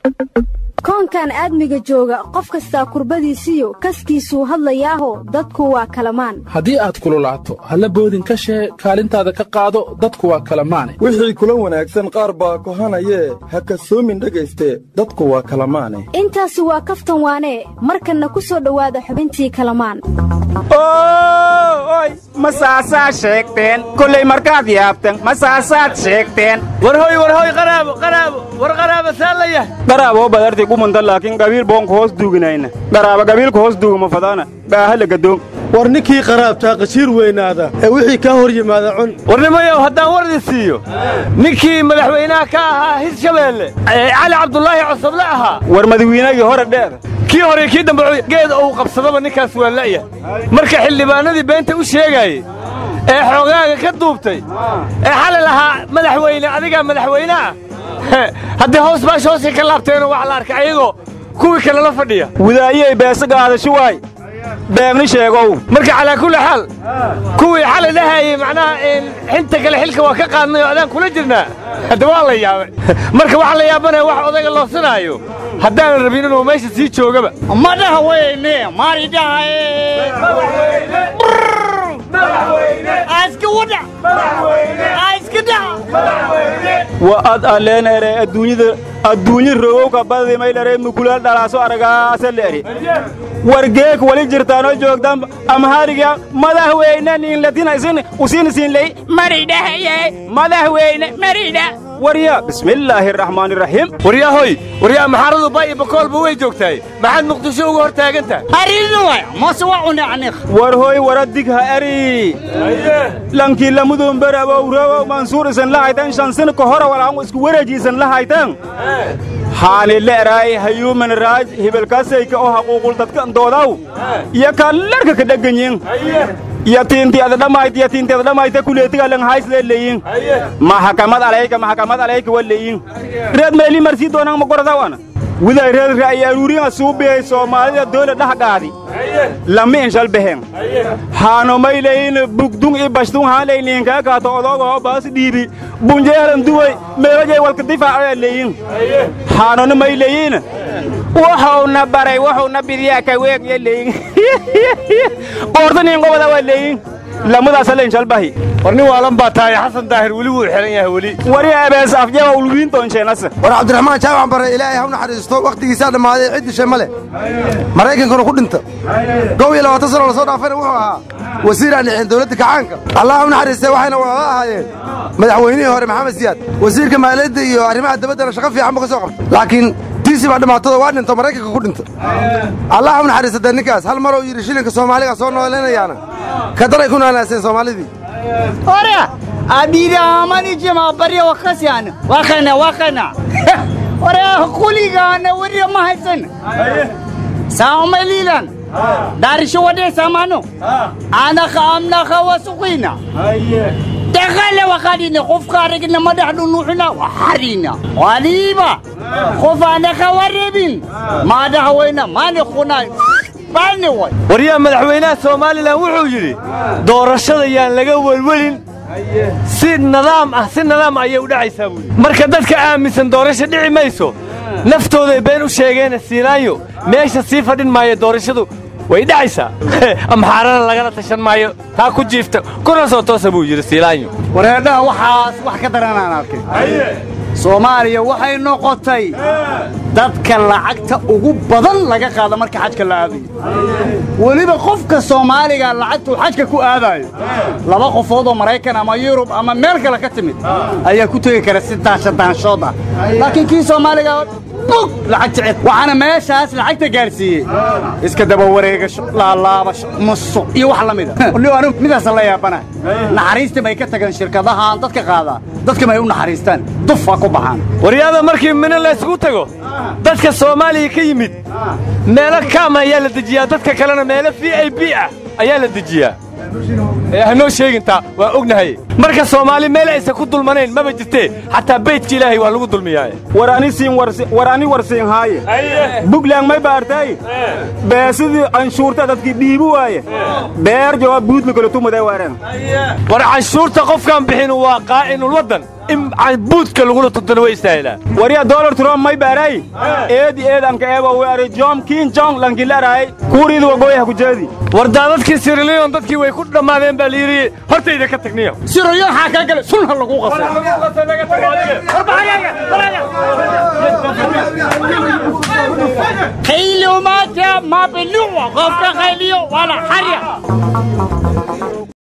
koonkan aadmiga jooga qof kastaa kurbadiisiyo kaskiisuu hadlayaaho dadku waa kalamaan haddii aad kululaato halla boodin ka shee kaalintaada ka qaado dadku waa kalamaane wixii kula wanaagsan qaar baa kohanayee ha kasoomin dhegayste dadku waa kalamaane intaasi waa kaftan waanee markanna ku soo dhowaada xubintii kalamaan oy masaasaa sheegteen kollay markaad yaabtan masaasaad sheegteen warhoy warhoy qaraabo qaraabo war qaraabo saallayah qaraaboo badarti kumanta laakiin qabiil boonka hoos duuginayna qaraaba qabiilka hoos duuguma fadaana baahala gadoon war ninkii qaraabtaa qashiir weynaada ee wixii kaa hor yimaada cun warnimayow haddaan wardi siiyo ninkii madaxweynaha ka ahaa hirshabeelle cali cabdulaahi cosoble ahaa war madawiinagii hore dheer kii hore kii dambe geed uu qabsadaba ninkaas waa la'ya marka xildhibaanadii beenta u sheegaayey ee xoogaaga ka duubtay ee xali lahaa madaxweyne adigaa madaxweyne ah haddii hoos baash hoosay ka laabteenoo waxa la arkay ayagoo kuwii kale la fadhiya wadaayey beesa gaadasho waay beegni sheegow marka calaa kulli xaal kuwii xalay dhahayey macnaha xinta kale xilka waa ka qaadnay oo adaan kula jirnaa hadda waa la yaabay marka waxa la yaabanaya wax odayga loosanaayo haddaanan rabin inuu meesha sii joogaba ma dhaha weyne maari dhahaye wa ad alleenere adduunyada adduunyi rogowka badadimaylere mukulaal dhalaaso aragaasa le'eri wargeek wali jirtaanoo joogtan amhariga madaxweyne niinlatina isin usin siinley maridhahaye madaxweyne maridha warya bismillaahi araxmaani raxiim waryahoy waryaa maxaaradu ba iyo bakoolba way joogtahay maxaad muqdisho uga hor taagan tahay war hoy waradig ha eri lankii lamudun berabow mansuur isan la haytan shan sin ka hora walaan isku wareejiisan la haytan haani le'raay hayuuman raaj hibalkaasayka oo haquuqul dadka doodaw iyo kaa larka ka dhegganyin yatiinti ada dhammayt yatiinti ada dhammayta kuleetiga lang hayslee leeyin maxakamad alayka maxakamad alayka wa leeyin reed meeli marsii doonaan ma goradawana widay reed ra'yi aruuringa suubiyey soomaalida doole dhahgaadi lami inshal behen haano may leeyin bugdung i bashdung haan leyniinkaa kaato odoogaho baas dhiibi bunjeelan duway meelajay walka difaacayaa leeyin haanona may leeyin wuxuuna baray wuxuuna bidiyaa ka weeg ya leeyin qoortaniin qobada waa leeyin lamadaasa lenshalbahi war nin waalan baa tahay xasan daahir weli wuu xihan yahay weli wari abees afjaba ulwiin doonsheenase war cabdiraxmaan jaamac bare ilaahay hawna xariisto wakhtigiisaa dhammaaday cid dishay ma leh maraykankuna ku dhinta kow iyo labaatan sano lasoo dhaafayna wuxuu ahaa wasiir aan dhixin dowladda kacaanka allah hawna xariistay waxayna wada ahaayeen madaxweynihii hore maxamed siyaad wasiirka maaliyadda iyo arrimaha dabaddana shaqo fiican buu ka soo qabtay laakiin tiisi baa dhimaatado waa dhinto maraykanka ku dhinta allah hawna xariisatee ninkaas hal maruu yidhi shilinka soomaaliga soo noolaynayaana ka daray ku naanaaseen soomaalidii Ora, abira amani jema bariya wakasiana. Wakana wakana. Ora kuligana wariya mahaisan. Sauma lilan. Darisho wade samano. Ana khamna khawasuqina. دخل وخلينا خوف خارجنا ما دحلو نوحنا وحرينا وليبا خوف أنا خواربين ما دحوينا ما نخونا باني وي waryaa madaxweynaha somalilan wuxuu yidhi doorashada yaan laga welwelin si nidaam ah si nidaam ayay u dhacaysaa buuyidhi marka dadka aaminsan doorasho dhici mayso naftooday been u sheegeena siinaayo meesha sii fadhin maayo doorashadu way dhacaysaa amxaarana lagala tashan maayo taa ku jiifta kuna soo toosa buu yidhi siilaanyo wareedhaha waxaas wax ka daranaan arkay soomaaliya waxay noqotay dadka lacagta ugu badan laga qaada marka xajka la aadayo weliba qofka soomaaliga lacagtuu xajka ku aadaayo laba qofood oo maraykan ama yurub ama meel kale ka timid ayaa ku tegi kara si daashadaanshood ah laakiin kii soomaaliga bug lacag jecel waxaana meeshaas lacagta gaarsiiyey iska daba wareegasho laalaabasho musuq iyo wax la mida anigu midaasa la yaabana naxariista may ka tagaan shirkadahaan dadka qaadaa dadka may u naxariistaan dufa ku baxaan waryaada markii mino laysugu tago dadka soomaaliya ka yimid meelo kaam ayaa la dejiyaa dadka kalena meelo v i b ah ayaa la dejiyaa ee hanoo sheegintaa waa ognahay marka soomaali meel aysan ku dulmanayn maba jirtee xataa beydka ilaahay waa lagu dulmiyaaye war ani siin war ani warsiin haaye buglaan may baartay beesidii canshuurta dadkii dhiibi waaye beer jawaab buudla kala tumaday waareen war canshuurta qofkaan bixin waa qaa'inul waddan in buudka lagula tuntana way istaahilaa wariya dolar trump may baaray eedi eedanka eeba way aray jom kin jong lankilaraay kuuriida wagoyaha ku jeedi war daadadkii siriliyon dadkii way ku dhammaadeen baa layidhi hortayda ka tagniyo siriliyon xaa kaa gale sunha lagu qasay qayliyo maanta maabeluwa qofka qayliyo wala xarya